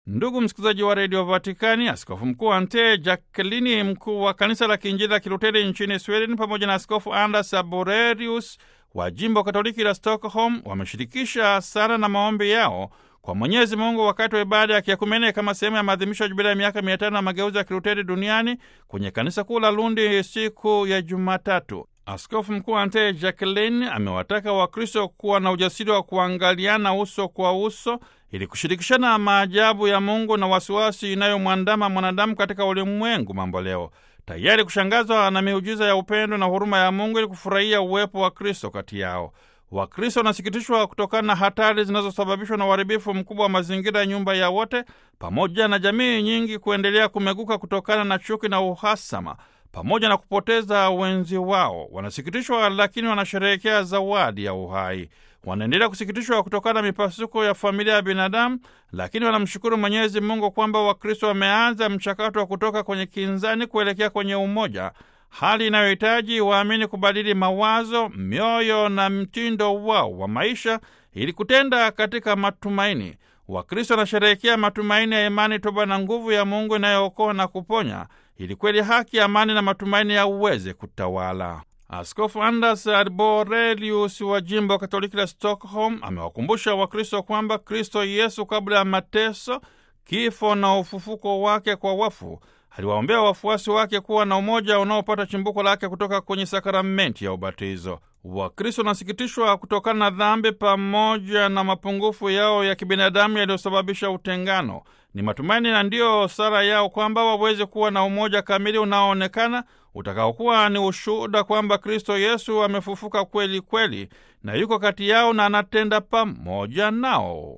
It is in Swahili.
Ndugu msikilizaji wa redio Vatikani, askofu mkuu Ante Jackelini, mkuu wa kanisa la kiinjili la Kiluteri nchini Sweden, pamoja na askofu Anders Arborelius wa jimbo katoliki la Stockholm wameshirikisha sala na maombi yao kwa Mwenyezi Mungu wakati wa ibada ya kiakumene kama sehemu ya maadhimisho ya jubilia ya miaka mia tano ya mageuzi ya Kiluteri duniani kwenye kanisa kuu la Lundi siku ya Jumatatu. Askofu mkuu Ante Jacqueline amewataka Wakristo kuwa na ujasiri wa kuangaliana uso kwa uso ili kushirikishana maajabu ya Mungu na wasiwasi inayomwandama mwanadamu katika ulimwengu mambo leo, tayari kushangazwa na miujiza ya upendo na huruma ya Mungu ili kufurahia uwepo wa Kristo kati yao. Wakristo wanasikitishwa kutokana na hatari zinazosababishwa na uharibifu mkubwa wa mazingira ya nyumba ya wote, pamoja na jamii nyingi kuendelea kumeguka kutokana na chuki na uhasama pamoja na kupoteza wenzi wao. Wanasikitishwa lakini wanasherehekea zawadi ya uhai. Wanaendelea kusikitishwa kutokana na mipasuko ya familia ya binadamu, lakini wanamshukuru Mwenyezi Mungu kwamba Wakristo wameanza mchakato wa kutoka kwenye kinzani kuelekea kwenye umoja, hali inayohitaji waamini kubadili mawazo, mioyo na mtindo wao wa maisha ili kutenda katika matumaini. Wakristo wanasherehekea matumaini ya imani, toba na nguvu ya Mungu inayookoa na kuponya ili kweli haki, amani na matumaini yaweze kutawala. Askofu Anders Arborelius wa jimbo Katoliki la Stockholm amewakumbusha Wakristo kwamba Kristo Yesu kabla ya mateso, kifo na ufufuko wake kwa wafu aliwaombea wafuasi wake kuwa na umoja unaopata chimbuko lake kutoka kwenye sakramenti ya ubatizo. Wakristo wanasikitishwa kutokana na dhambi pamoja na mapungufu yao ya kibinadamu yaliyosababisha utengano. Ni matumaini na ndiyo sala yao kwamba waweze kuwa na umoja kamili unaoonekana utakaokuwa ni ushuhuda kwamba Kristo Yesu amefufuka kweli kweli na yuko kati yao na anatenda pamoja nao.